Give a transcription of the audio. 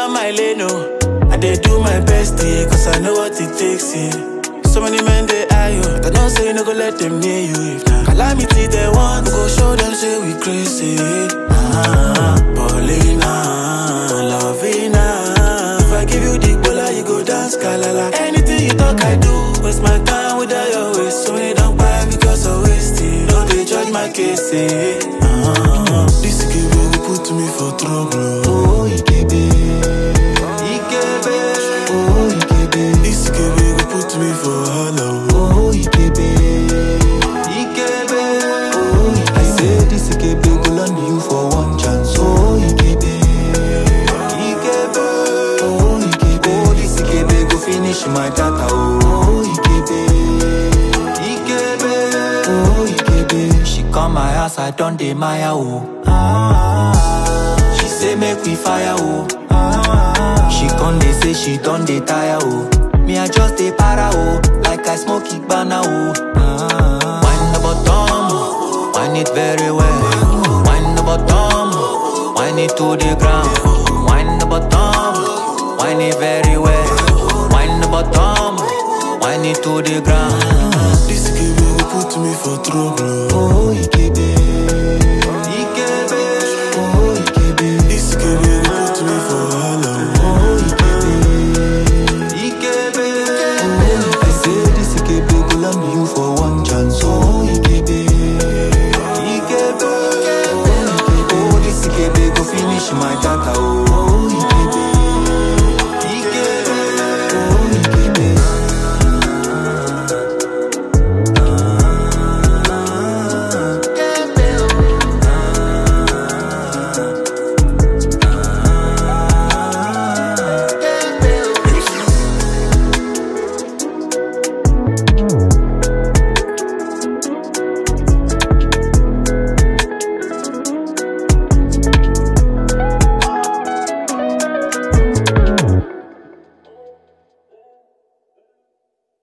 on my lane, oh. I dey do my best, yeah, cause I know what it takes, yeah. So many men they eye you, but I don't say no go let them near you. If na calamity they want, we go show them say we crazy. Ah, Paulina, Lovina. If I give you the bola, you go dance kalala. Anything you talk, I do. Waste my time without your waste. So many don't buy because I waste it. Don't they judge my case, eh? Ah, this give will put me for trouble. Oh, Ikebe. Ikebe. Oh, Ikebe. This give will put me for wahala. Oh, Ikebe. Ikebe. Oh, Ikebe. I say this Ikebe go land you for one chance. Oh, Ikebe. Ikebe. Oh, Ikebe. Oh, this Ikebe go finish my data. Oh, Ikebe. Ikebe. Oh, Ikebe. She come my house, I done dey maya oh. Ah, she say make we fire oh. Ah, she come dey say she done dey tire oh. Me I just dey para oh, like I smoke Ibana oh. Ah, wine the bottom, wine it very well. Wine the bottom, wine it to the ground. Wine the bottom, wine it very well. Wine the bottom, wine it to the ground. This Ikebe will put me for trouble. Oh, Ikebe.